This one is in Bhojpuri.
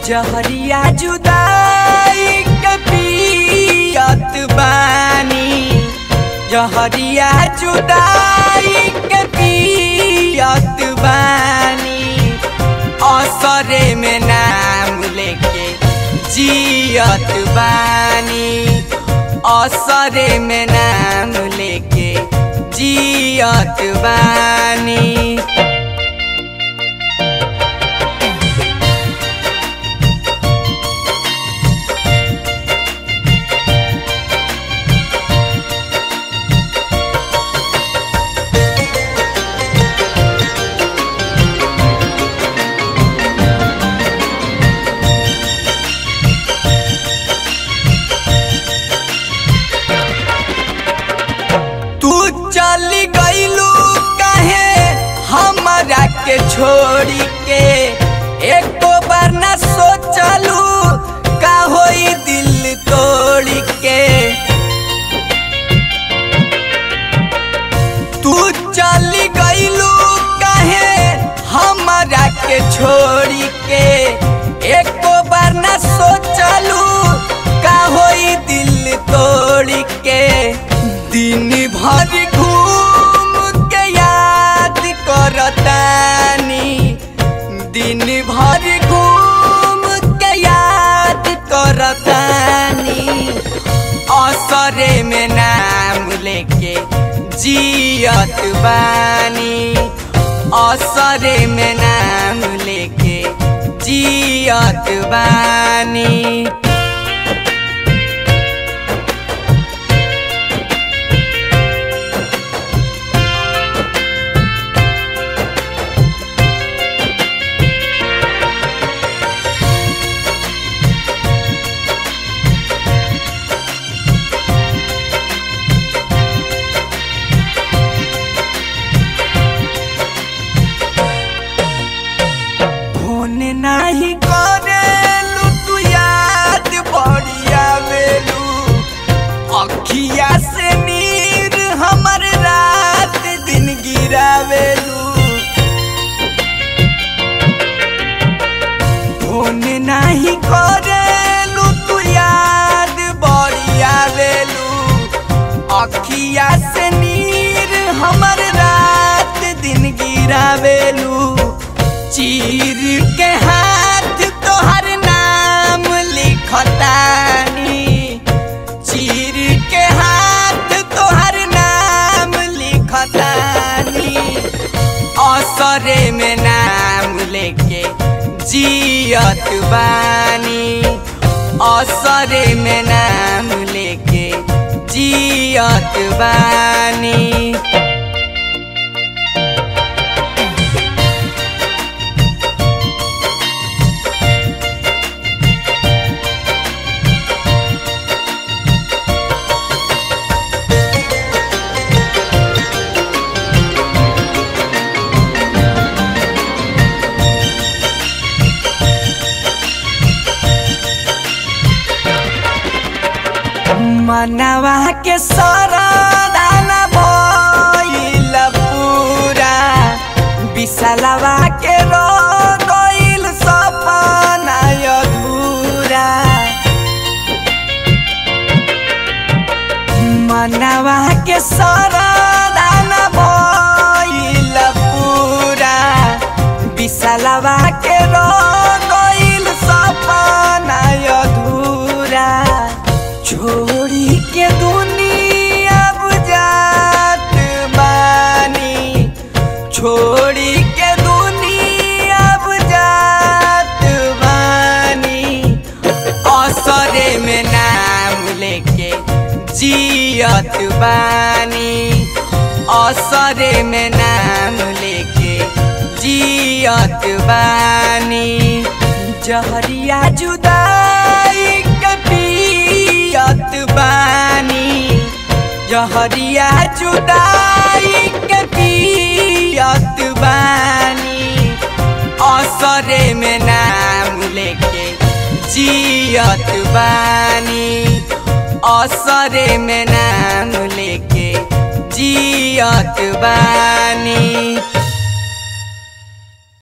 जहरिया जुदाई के पियत बानी जहरिया जुदाई के पियत बानी असरे में नाम लेके जियत बानी असरे में नाम लेके जियत बानी तू चली गईलू कहे हमरा के छोड़ी के एको बार न सोचलू का होई दिल तोड़ी के तू चली गईलू कहे हमरा के छोड़ी के एको बार न सोचलू का होई दिल तोड़ी के दिन भर घूम के याद करतानी दिन भर घूम के याद करतानी असरे में नाम लेके जियत बानी असरे में नाम लेके जियत बानी फोन नाही करेलू तू याद बढ़िया बेलू अखिया से नीर हमर रात दिन गिरावेलू फोन नाही करेलू तू याद बढ़िया बेलू अखिया से नीर हमर रात दिन गिरावेलू चीर के हाथ तोहर नाम लिखतानी चीर के हाथ तोहर नाम लिखतानी असरे में नाम लेके जियत बानी असरे में नाम लेके जियत बानी मनवा के सरदान भइल पूरा विशालवा के रो गइल सपना अधूरा मनवा के सरदान भइल पूरा विशालवा के रो गइल सपना अधूरा छोड़ी के दुनिया बुझात बानी छोड़ी के दुनिया बुझात बानी असरे में नाम लेके जियत बानी असरे में नाम लेके जियत बानी जहरिया जुदाई के पियत बानी जहरिया जुदाई के पियत बानी असरे में नाम लेके जियत बानी असरे में नाम लेके जियत बानी